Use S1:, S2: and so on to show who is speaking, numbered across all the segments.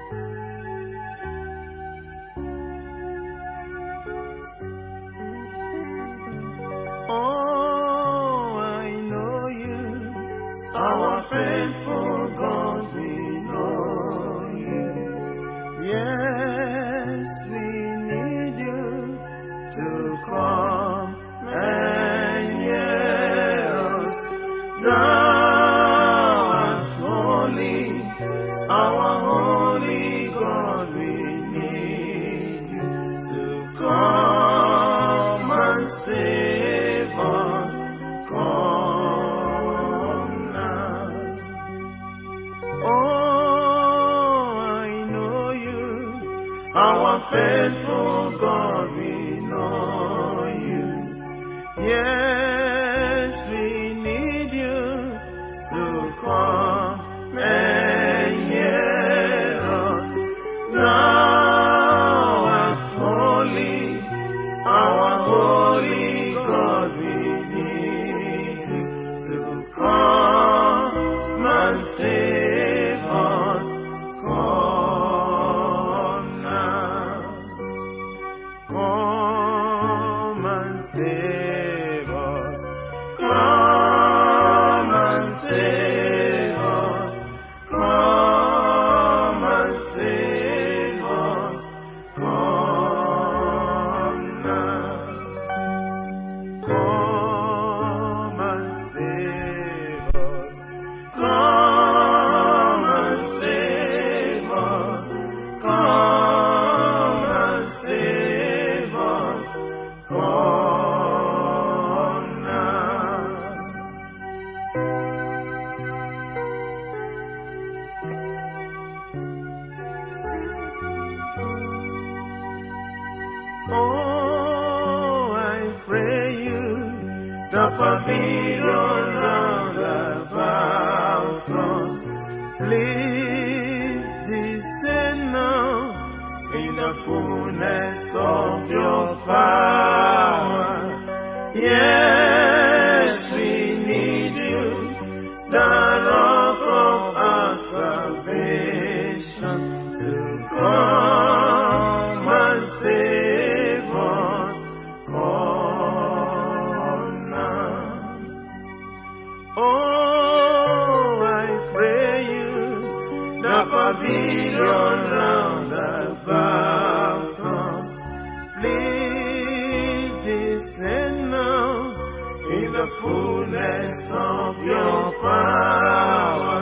S1: Oh, I know you, our faithful God, we know you. Yes, we need you to come and hear us. Thou art holy, our holy God, we need you to come and save us. Come now. Oh, I know you, our faithful God, we know you. Yes, we need you to come and hear us. Thou art holy, our holy God, we need you to come and save us. Come now. Come and save us. Come and save us. Come and save us. Come now. Come and save us. Come and save us. Come and save us. Come now. Oh, I pray you, the pavilion round about us. Please descend now in the fullness of your power. Yes, we need you, the rock of our salvation, to come and save us. Come now. Oh, I pray you, the pavilion round about us. Please descend now in the fullness of your power.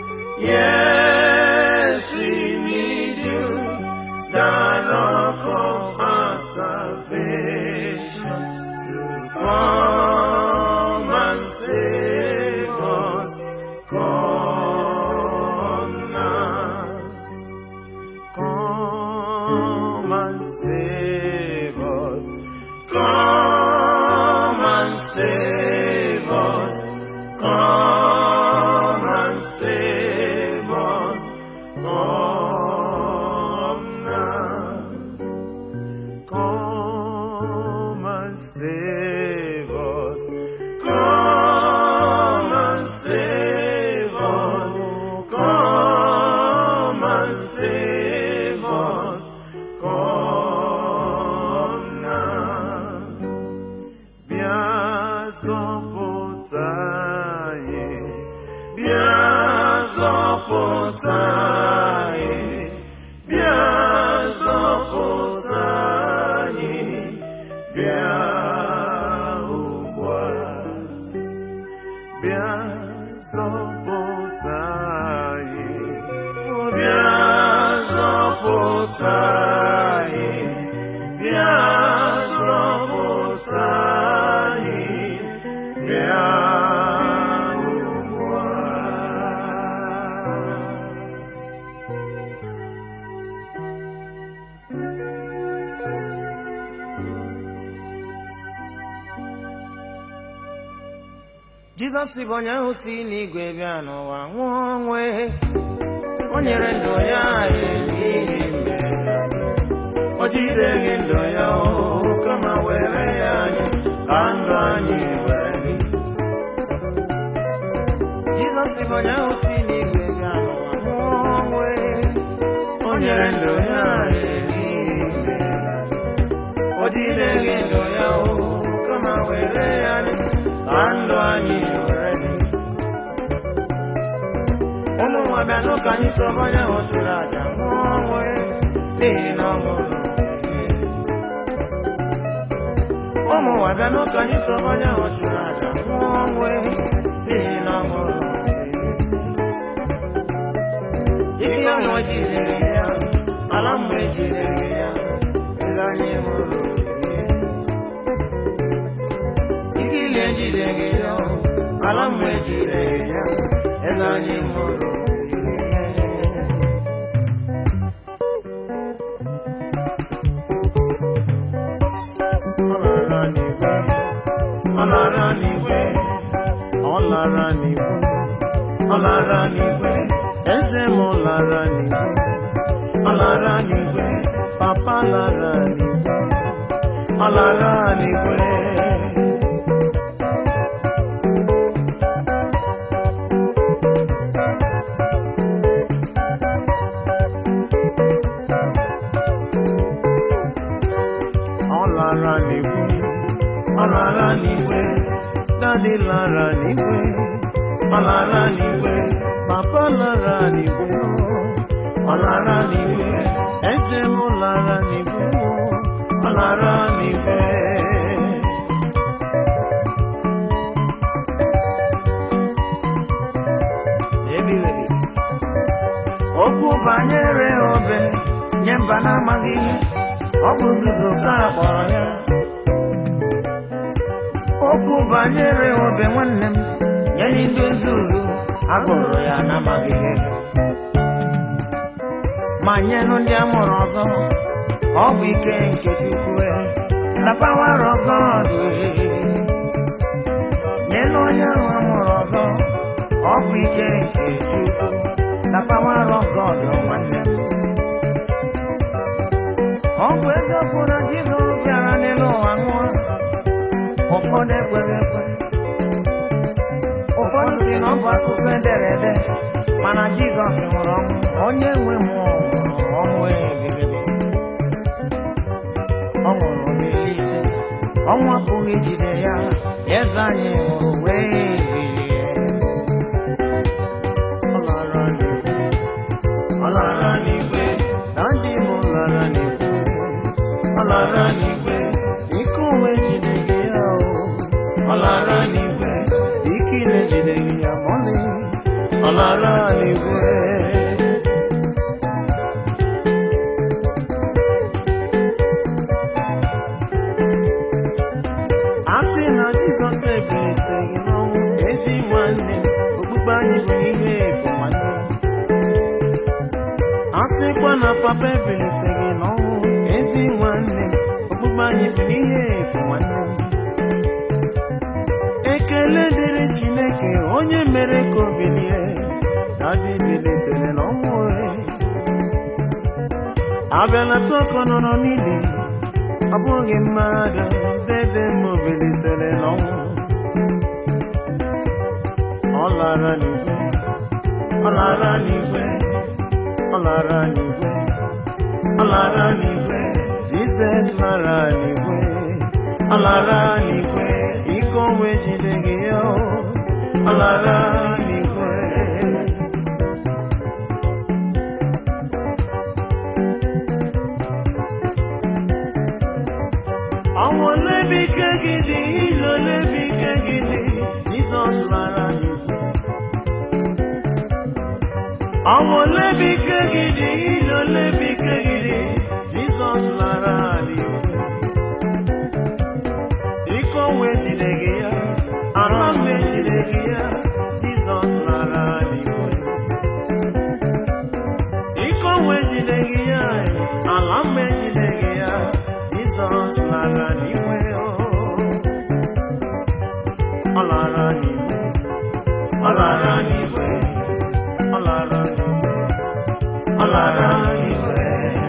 S1: Yes, we need you, the rock of our salvation, to come and save us. Come now. Come and save us. Come and save us. Come and save us. Come now. Come and save us. Come and save us. Come and save us. Come now. Bịa zọpụta anyị. Bịa zọpụta anyị. Bịa zọpụta anyị. Bịa ugbu a. Bịa zọpụta anyị. Bịa zọpụta anyị. Bịa zọpụta anyị. Bịa ugbu a. Jizọs bụ onye ahụ si n'igwe bịa n'ụwa nwụọ ọnwụ o nyere ndụ ya ehihie mmehie o jideghị ndụ ya o kama were ya anyị ka ndụ anyị were dị Jizọs bụ onye ahụ si n'igwe bịa n'ụwa nwụọ ọnwụ o nyere ndụ ya ehihie o jideghị ndụ ya o kama were ya dị ka ndụ anyị were dị ụmụ nwa bịa n'ụka anyị tọba onye ahụ chụrụ aja nwụọ ọnwụ ya n'ihi na ọ nwụrụ ụmụ nwa bịa n'ụka anyị tọba onye ahụ chụrụ aja nwụọ ọnwụ ya n'ihi na ọ nwụrụ ihe ya nwa jidere ya ala mma ejidere ya eze anyị mụrụ ihe ili ejideghị ya ala mma ejidere ya eze anyị mụrụ ọ lara n'igwe ọ lara n'igwe ọ lara n'igwe eze m lara n'igwe ọ lara n'igwe papa lara n'igwe ọ lara n'igwe ọ lara n'igwe ọ lara n'igwe dadi lara n'igwe ọ lara n'igwe papa lara n'igwe ọ lara n'igwe eze m lara n'igwe ọ lara n'igwe ebighị okwu banyere obe nye mba na-amaghị ihe ọ bụ nzuzo ka a kpọrọ ya okwu banyere obe nwanne m nye ndị nzuzu agụrụ ya n'amaghị ihe ma nyenụ ndị amụrụ ọzọ ọ bụ ike nke chukwu na power of God nyenụ onye ahụ amụrụ ọzọ ọ bụ ike nke chukwu na power of God nwanne m ọ bụ eziokwu na Jizọs bịara n'elu ụwa nwụọ ụfọdụ ekweghị ekwe ụfọdụ si na ọ bụ akụkọ ederede mana Jizọs nwụrụ ọnwụ onye nwe mmụọ nwụrụ ọnwụ ebighị ebi ọ nwụrụ n'elite ọnwụ apụghị ijide ya eze anyị nwụrụ wee bilie ọ lara n'igwe ọ lara n'igwe na ndị m lara n'igwe ọ lara n'igwe ike onwe jideghị ya o ọ lara n'igwe ike ile jideghị ya mọlị ọ lara n'igwe a sị na jizọs ebiliteghị n'ọnwụ ezi nwanne m okpukpe anyị bụ ihe efu nwanne m a sịkwa na papa ebiliteghị n'ọnwụ ezi nwanne m okpukpe anyị bụ ihe efu nwanne m ekele dịrị chineke onye mere ka o bilie na dị bilitere n'ọnwụ abịalata ọkọ nọrọ n'ili ọ bụghị mmadụ dede m bilitere n'ọnwụ ọ lara n'igwe ọ lara n'igwe ọ lara n'igwe ọ lara n'igwe jizọs lara n'igwe ọ lara n'igwe ike onwe jideghị ya o. ọ lara n'igwe ọnwụ olebi ike gị dị ile olebi ike gị dị jizọs lara n'igwe ọnwụ olebi ike gị dị ile olebi ike gị dị jizọs lara n'igwe ike onwe jideghị ya ala mma ejideghị ya jizọs lara n'igwe ike onwe jideghị ya ala mma ejideghị ya jizọs lara n'igwe o. ọ lara n'igwe ọ lara n'igwe ọ lara n'igwe ọ lara n'igwe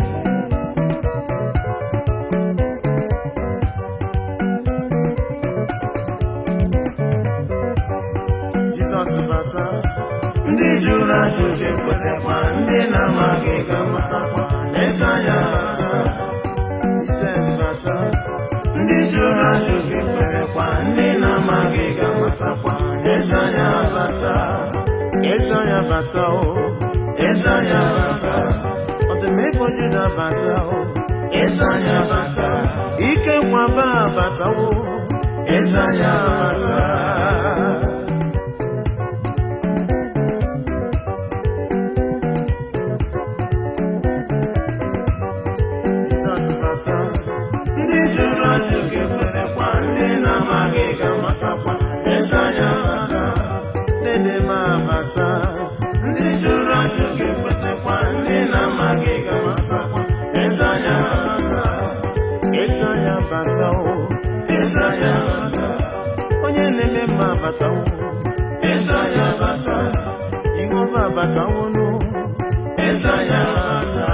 S1: jizọs bata ndị jụrụ ajụ ga-ekwetekwa ndị na-amaghị ga-amatakwa eze anyị abata Jizọs bata ndị jụrụ ajụ ga-ekwerekwa ndị na-amaghị ga-amatakwa eze anyị abata eze anyị abata o eze anyị abata ọdịmegbo juda abata o eze anyị abata ike nwaba abatawo eze anyị abata Jizọs bata ndị jụrụ ajụ ga-ekwerekwa ndị na-amaghị ga-amatakwa eze anyị abata dede m abata ndị jụrụ ajụ ga-ekwetekwa ndị na-amaghị ga-amatakwa eze anyị abata eze anyị abata o eze anyị abata onye na-eme mma abatawo eze anyị abata Jehova abatawonu eze anyị abata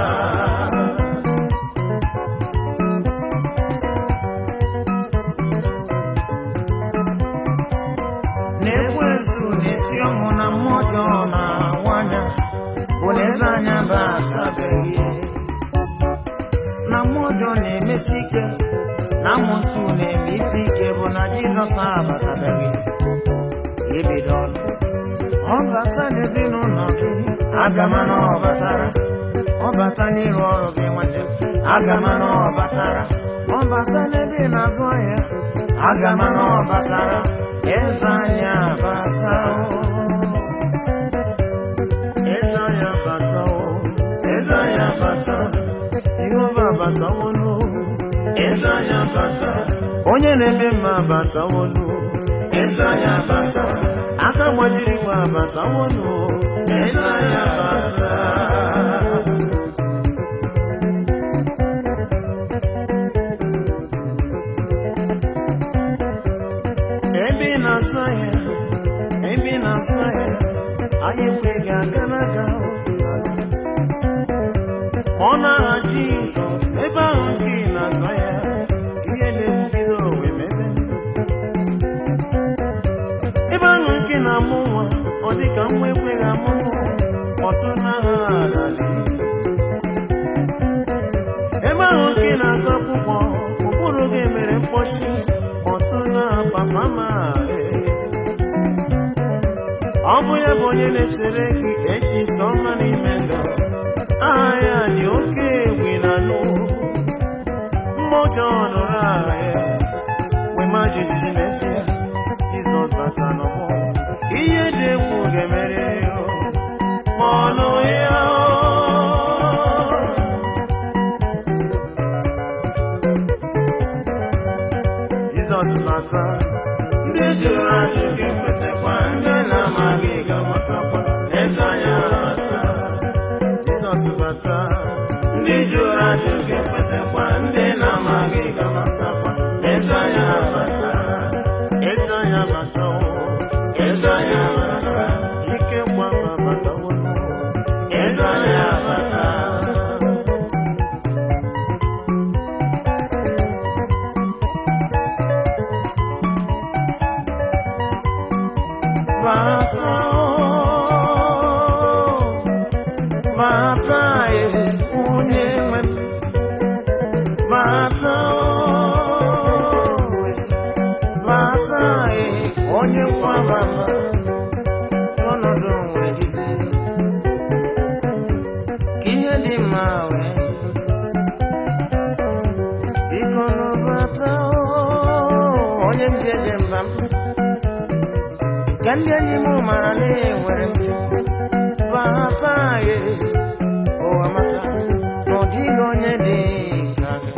S1: na-ekwensu na-esi ọnwụ na mmụọ ọjọọ na-awanya bụ na eze anya batabeghị na mmụọ ọjọọ na-emesi ike na amụsụ na-eme isi ike bụ na jizọs abatabeghị ebido ọnụ ọ bata n'ezinụlọ gị agama na ọ batara ọ bata n'ịrụ ọrụ gị nwanne m agama na ọ batara ọ bata n'ebe ị na-azụ ahịa agama na ọ batara eze anyị abata eze anyị abata eze anyị abata jehova abatawonu eze anyị abata onye na-eme mma abatawonu eze anyị abata aka gbajirikwa abatawonu eze anyị abata ebe ị na-asụ ahịa ebe ị na-asụ ahịa ahịa ekwe ga-aga n'aga ọ na-aha jizọs ebe ahụ nke ị na-azụ ahịa ihe na-ebido owe mebe ebe ahụ nke na-amụ nwa ọ dị ka nwa ekweghị amụ nwa ọtụ n'aha adali ebe ahụ nke na-agụ akwụkwọ ụkpụrụ gị mere mkpọchi ọtụ na papa mare ọ bụ ya bụ onye na-echere gị echiche ọma n'ime ndụ aha ya dị oke egwu na nụ mma ọjọọ nụrụ aha ya wee ma jijiji mesịa jizọs bata n'ọgbọ ihe dị egwu ga-emerịrị ya ma ọnụ ya jizọs bata ndị jụrụ ajụ ga-ekwetekwa ndị na-amaghị ga-amatakwa eze anya bata jizọs bata ndị jụrụ ajụ ga-ekwetekwa ndị na-amaghị ga-amatakwa eze anya bata eze anya bata o eze anya bata ike mgbaba batawo eze anya bata bata o bata e onye nwe m bata o bata e onye nkwabama ọnọdụ nwere jizi ka ihe dị mma wee biko nụbata o onye m ji eje mba m ka ndị enyi m mara na enwere m bata ye ụwa mata na ọ dịghị onye dị ka gị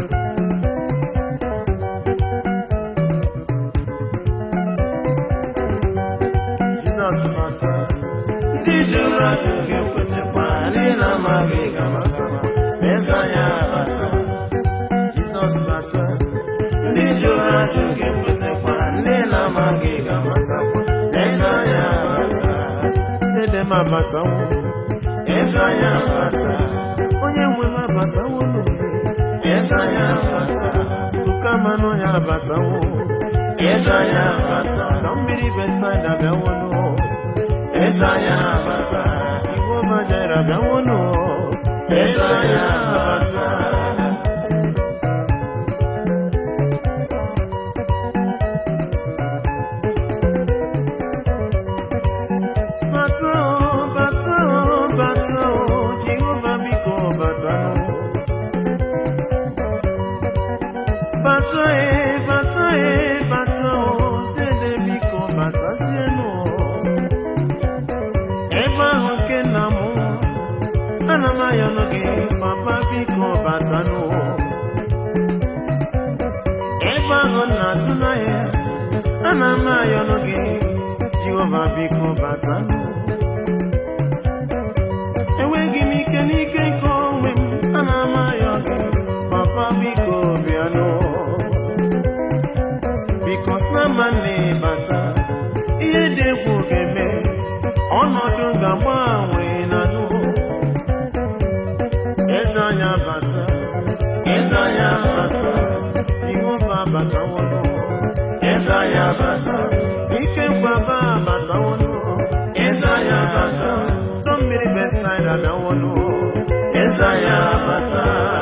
S1: jizọs bata ndị jụrụ ajụ ga-ekwetekwa ndị na-amaghị ga-amatakwa eze anyị abata jizọs bata ndị jụrụ ajụ ga-ekwetekwa ndị na-amaghị ga-amatakwa eze anyị abata dede m abatawo eze anyị abata onye nwe m abatawo n'oge eze anyị abata kuka mmanụ ya abatawo eze anyị abata na mmiri besaida bịawono eze anyị abata igwe ọbajara bịawono eze anyị abata bata o bata o bata o jehova biko batanụ bata e bata e bata o dede biko batazienụ ebe ahụ nke nna m ana m ayọnụ gị papa biko batanụ ebe ahụ na-azụ n'ahịa ana m ayọnụ gị jehova biko batanụ enweghị m ike n'ike nke onwe m ana m ayọ gị papa biko bịanụ bikos na ma na-ebata ihe dị egwu ga-eme ọnọdụ ga-agbanwe na nụ eze anya bata eze anya bata jehova batawono eze anya bata ike nkwaba batawono eze anya bata dọ mmiri besaida bịawono eze anya bata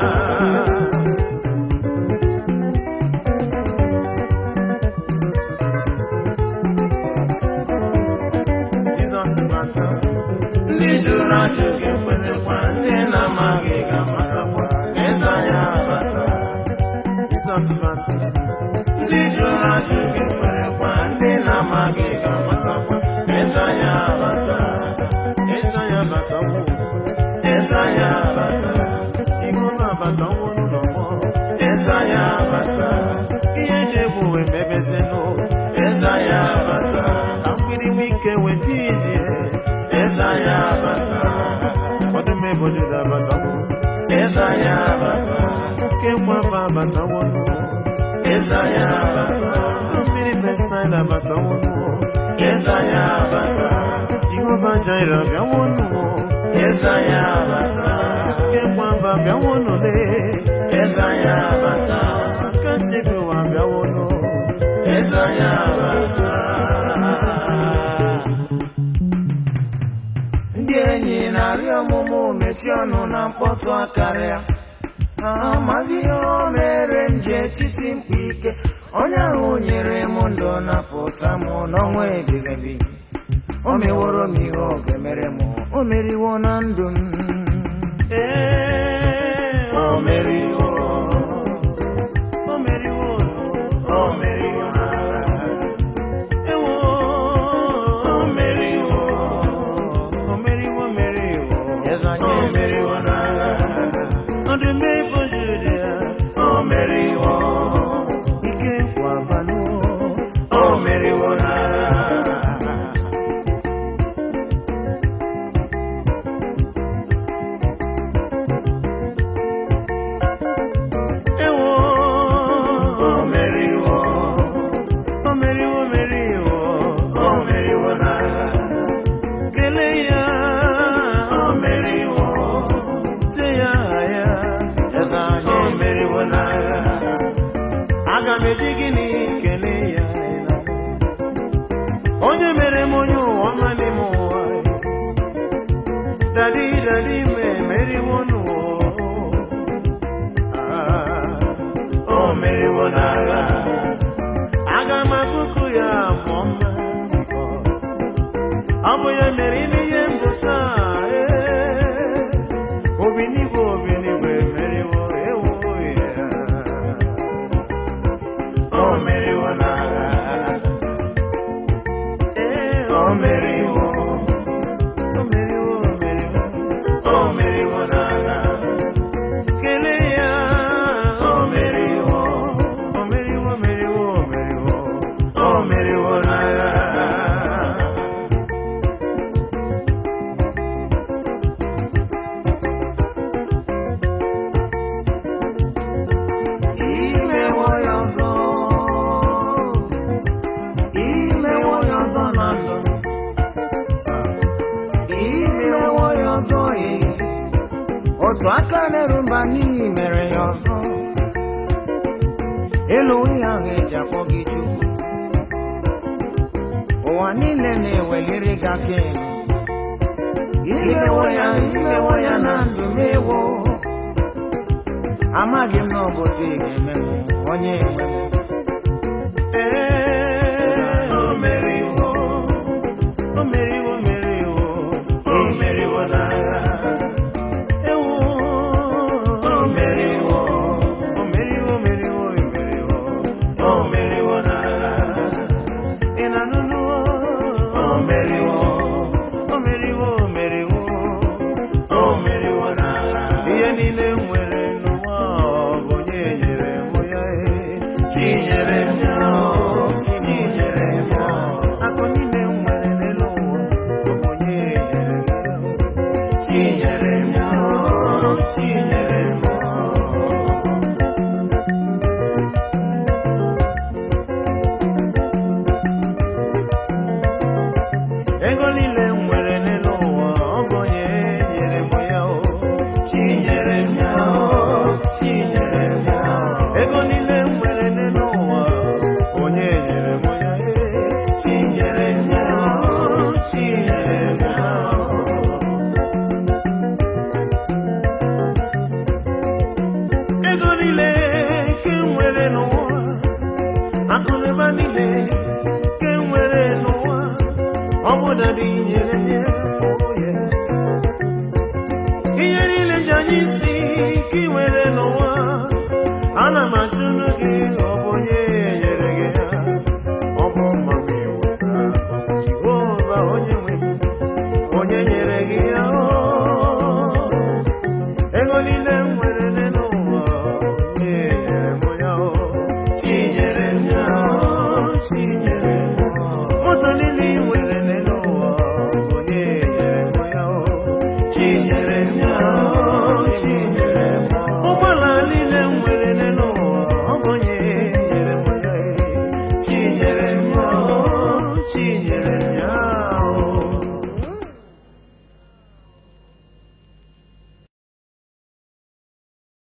S1: Jizọs bata ndị jụrụ ajụ ga-ekwetekwa ndị na-amaghị ga-amatakwa eze anyị abata Jizọs bata ndị jụrụ ajụ ga-ekwerekwa ndị na-amaghị ga-amatakwa eze anyị abata eze anyị abatawo eze anyị abata Jehova abatawo n'ụlọ mmụọ eze anyị abata ihe dị egwu wee mebezenụ eze anyị abata ka mgbidi nwe ike weta ije eze anyị abata ọdụm ebododo abatawo eze anyị abata oke nwamba abatawo nụ eze anyị abata mmiri besaida abatawo nụ eze anyị abata jehova jaira bịawo nụ eze anyị abata oke nwamba bịawo nụ le eze anyị abata aka sibi ụwa bịawo nụ eze anyị abata ndị enyi na-arịọ ọmụmụ mechie ọnụ na mkpọtụ akarịa ha amaghị ihe o mere m ji etisi mkpu ike onye ahụ nyere m ndụ napụta m n'ọnwa ebighị ebi o meworo m ihe ọ ga-emere m o meriwo na ndụ m ee o meriwo o meriwo o meriwo ewo o meriwo o meriwo meriwo o meriwo n'agha ọdụm ebo juru ya o meriwo ike nkwabanụ o meriwo n'agha ewo o meriwo o meriwo meriwo o meriwo n'agha kelee ya o meriwo te ya aha ya eze anyị o meriwo n'agha aga m eji gịnị kelee ya onye mere m onye ụwa ọma n'ime ụwa dadi dadi me meriwo n'ụwa Ah, o meriwo n'agha aga m abụkụ ya mụọ mma ọ bụ ya mere ime ihe mbụ taa ee. obi n'igwe obi n'igwe meriwo ewo ya o meriwo n'agha ee o meriwo o meriwo o meriwo o meriwo n'agha kelee ya o meriwo o meriwo meriwo o meriwo o meriwo n'agha imewo ya ọzọ imewo ya ọzọ na ndụ imewo ya ọzọ ee. otu aka na-eru mba n'ihi mere ya ọzọ elu ihe ahụ eji akpọ gị chukwu ụwa niile na-eweliri gị aka elu imewo ya imewo ya na ndụ m ewo amaghị m na ọ bụ otu ị ga-eme m onye enwe m